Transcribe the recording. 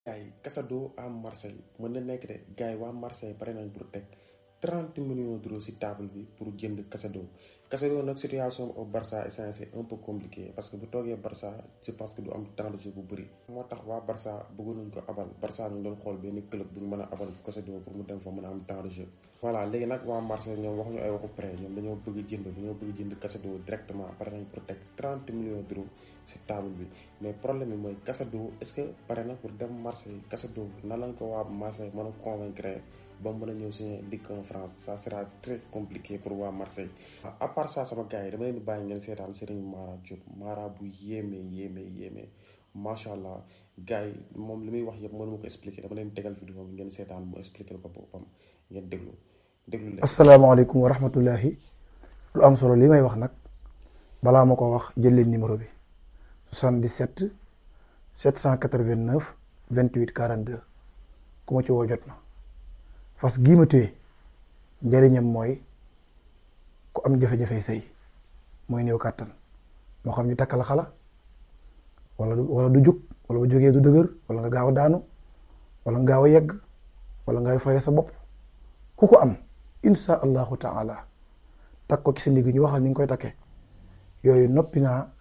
gars yi Casado à Marseille mën na nekk de gars yi waa Marseille pare nañ pour teg 30 millions d'euros ci table bi pour jënd Casado Casado nag situation au Barça instant c'est un peu compliqué parce que bu toogee Barça je pense que du am temps de jeu bu bëri. moo tax waa Barça bëggoon nañ ko abal Barça ñu doon xool benn club bu ñu mën a abal Casado pour mu dem fa mën a am temps de jeu. voilà léegi nag waa Marseille ñoom waxuñu ay waxu prêt ñoom dañoo bëgg jënd dañoo bëgg jënd Casado directement pare nañ pour teg 30 millions d'euros ci table bi mais problème bi mooy Casado est-ce que pare na pour dem Marseille Casado nan lañ ko waa Marseille mën a convaincre ba mën a ñëw signer Ligue 1 France ça sera très compliqué pour waa Marseille. à part ça sama gars yi dama leen di bàyyi ngeen seetaan Serigne Mara Diop Mara bu yéeme yéeme yéeme macha allah gars yi moom li muy wax yëpp mënu ma ko expliquer dama leen tegal vidéo bi ngeen seetaan mu expliquer ko boppam ngeen déglu déglu leen. asalaamaaleykum wa rahmatullahi lu am solo li may wax nag balaa ma ko wax jël leen numéro bi 77 789 28 42 ku ma ci woo jot na fas gii ma téye njëriñam mooy ku am jafe-jafe sëy mooy néew kàttan moo xam ñu takk la xala wala du wala du jug wala bu jógee du dëgër wala nga gaaw a daanu wala nga gaaw a yegg wala ngay faye sa bopp ku ko am insha allahu taala takk ko ci sa ndigg ñu waxal ni nga koy takkee yooyu noppi naa